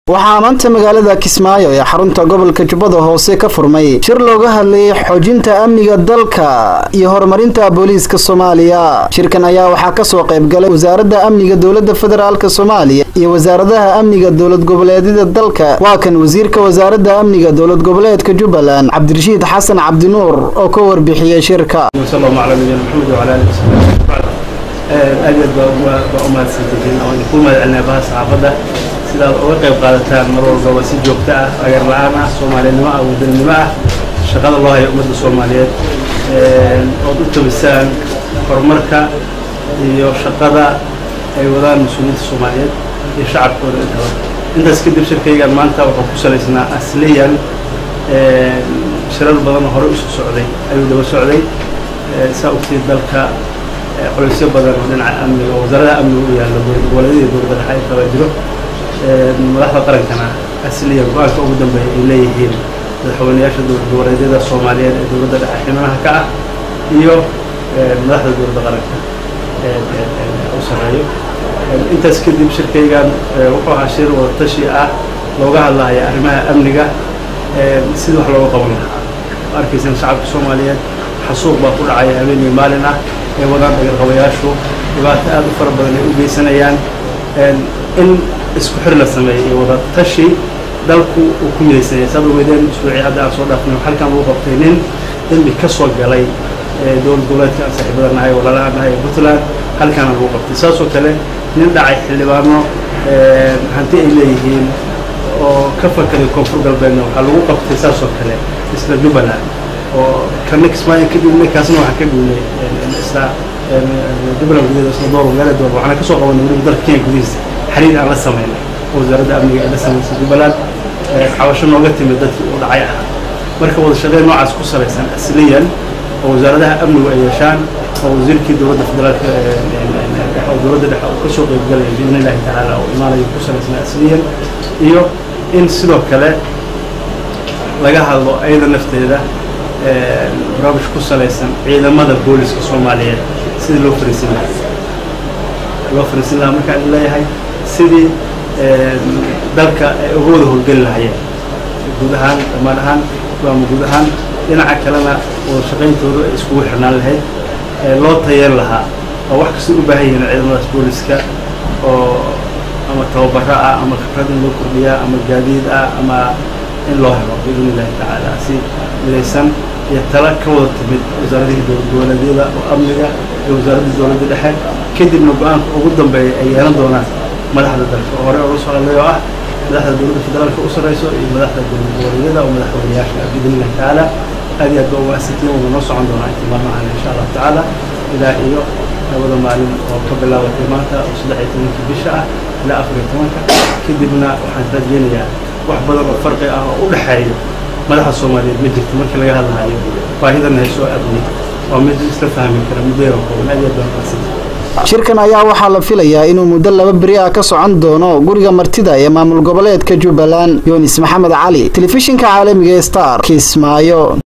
waxaa maanta magaalada kismaayo ee xarunta gobolka jubbada hoose ka furmay shir looga hadlayay xoojinta amniga dalka iyo horumarinta booliiska soomaaliya shirkan ayaa waxaa kasoo qaybgalay wasaaradda amniga dowladda federaalk soomaaliya iyo wasaaradaha amniga dowlad goboleedyada dalka waa kan wasiirka wasaaradda amniga dowlad goboleedka jubbaland cabdirashiid xasan cabdinuur oo ka warbixiyey shirka aad aad baa u mahadsantihiin oo idinku mahad celinaa baha saxaafadda sidaad uga qayb qaadataan mar walbaba si joogto ah agar la-aan ah soomaalinimo ah wadaninimo ah shaqada loo hayo ummadda soomaaliyeed ood u tabisaan horumarka iyo shaqada ay wadaan mas-uuliyiinta soomaaliyeed iyo shacabkooda intaba intaas kadib shirkaygan maanta wuxuu ku salaysnaa asliyan shirar badanoo hore isu socday ayuu daba socday saa ogtiid dalka culaysyo badan oo dhinaca amniga oo wasaaradaha amniga u yaalla goboleedyada dowladda dhexe ay kaba jiro madaxda qarankana asliya go-aanka ugu dambeeya ay leeyihiin madaxweynayaasha dowlad goboleedyada soomaaliyeed ee dowladda dhexe xibnaha ka ah iyo madaxda dowladda qaranka u sarreeyo intaas kadib shirkaygan wuxuu ahaa shir wadatashi ah looga hadlahaya arrimaha amniga sidii wax looga qaban lahaa arkaysan shacabka soomaaliyeed xasuuq baa ku dhacaya habeen iyo maalin ah ay wadaan dhagarqabayaashu dhibaato aad u fara badan ay u geysanayaan in isku xir la sameeyey iyo wada tashi dalku uu ku midaysanyay saad ogeedeen usbuucii hadda aan soo dhaafnay halkan lagu qabtay nin dembi ka soo galay dowlad goboleedka aan saaxiibada nahay walaalaha nahay ee puntland halkaana lagu qabtay saasoo kale nin dhacay xildhibaano hanti ay leeyihiin oo ka fakaday koonfur galbeedna waxaa lagu qabtay saasoo kale isla jubbaland oo kana kismaayo ka dhiibnay kaasna waxaan ka dhiibnay isla jubbaland gudaheeda isla door magaala door waxaana ka soo qabanay weliba dalka kenya gudihiisa xiriir aan la samaynay oo wasaaradda amniga ay la samaysay jubbaland cabasho nooga timid dadkii uu dhacay ah marka wada shaqeyn noocaas ku salaysan asliyan oo wasaaradaha amnigu ay yeeshaan oo wasiirkii dowladda federaalka oo dowladda dhexe uu ka soo qaybgalaya biidni illahi tacaala oo imaanayo ku salaysan asliyan iyo in sidoo kale laga hadlo ayada nafteeda barnaamij ku salaysan ciidamada booliska soomaaliyeed sidii loo fariisin lahaa loo fariisin lahaa markaan leeyahay sidii dalka ay uga wada howlgeli lahayeen guud ahaan dhammaan ahaan ama guud ahaan dhinaca kalena wada shaqayntoodu ay iskugu xirnaan lahayd loo tayeen lahaa oo wax kasta u baahan yihiin ciidamadaas booliska oo ama tababaro ah ama khibrad in loo kordhiyaa ama gaadiid ah ama in loo helo biidni illahi tacaala si midaysan iyo tala ka wada timid wasaaradihii dowlad goboleedyada oo amniga iyo wasaaraddii dowladda dhexe kadibna go-aanka ugu dambeeya ay yeelan doonaan madaxda dalka oo hore oga soo hadlay oo ah madaxda dowladda federaalka u sarreyso iyo madaxda dowlad goboleedyada oo madaxweynayaasha biidni illahi tacaala aad iyo aad ba umaasitiin wada noo socon doonaa intii maalmahan insha allahu tacaala ilaa iyo labada maalin oo ka bilaabatay maanta oo saddex iyo tobankii bisha ah ilaa afar iyo tobanka kadibna waxaan rajeynayaa wax badan oo farqi ah oo u dhexeeyo madaxa soomaaliyeed ma jirto markii laga hadlahayo baahidan haysoo amni waa mid isla fahmi kara muddo yaro kooban aad iyo aad baan mahadsantahay shirkan ayaa waxaa la filayaa inuu muddo laba beri ah ka socon doono guriga martida ee maamul goboleedka jubbaland yunis maxamed cali telefishinka caalamiga ee star kismaayo